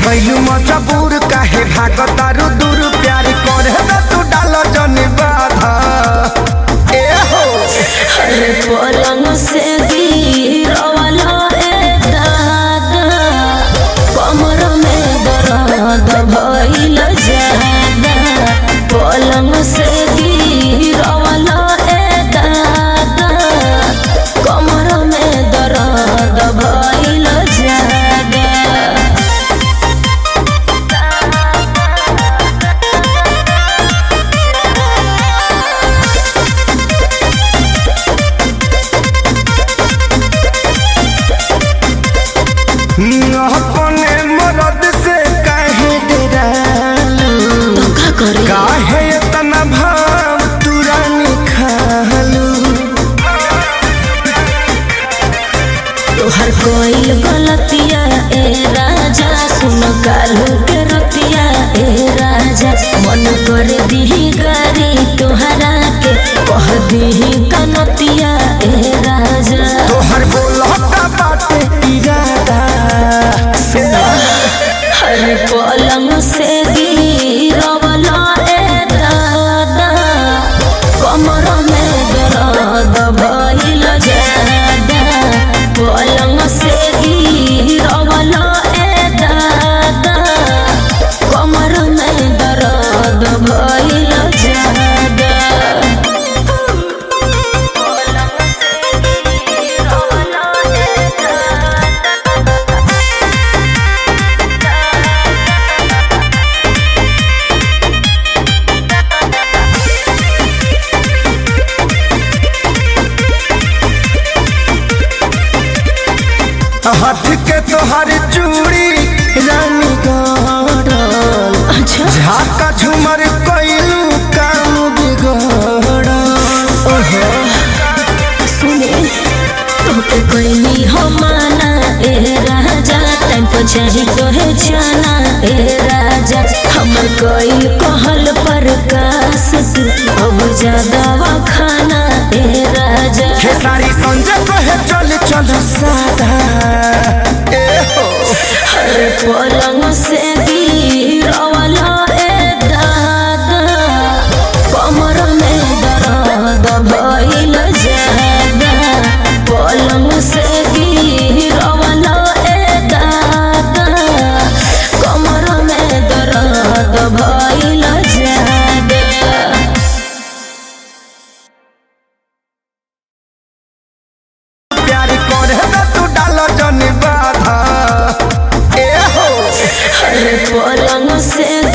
कैलू मजबूर काहे भागतारू दूर प्यार करे त तू डाल जनी बाधा ए हो अरे पलंग से गिरवाला ए दादा कमर में दर्द भइल जादा पलंग से गिरवाला ए दादा कमर में दर्द भइल जादा अपने मरद से काहे डरालू धोखा करे काहे इतना भाव तुरानी खालू तोहर कोई गलतिया ए राजा सुन कालू के रतिया ए राजा मन कर दीही गारी तोहरा के कह दीही कनतिया ए राजा तोहर बोलता बाटे इरादा हर पलंग से गिरवला ए दादा कमर में दर्द भइल जादा पलंग से गिरवला ए दादा कमर में दर्द भइल जादा पलंग से गिरवला ए दादा हाथ के तोहर चूड़ी रानी गड़ल अच्छा झाका झुमर कैलू काम बिगड़ल ओहो सुने तोके कोई हो माना ए राजा टाइम पर चाही तो है जाना ए राजा हमर कोई कहल पर कास तू अब ज्यादा खाना ए राजा हे सारी संजय कहे चल चल सादा ए हो हर पलंग से गिरवला ए दादा कमर में दर्द भइल जादा पलंग से गिरवला ए दादा कमर में दर्द भइल जादा प्यार करे त तू डाल जनी बाधा ए हो हर पलंग से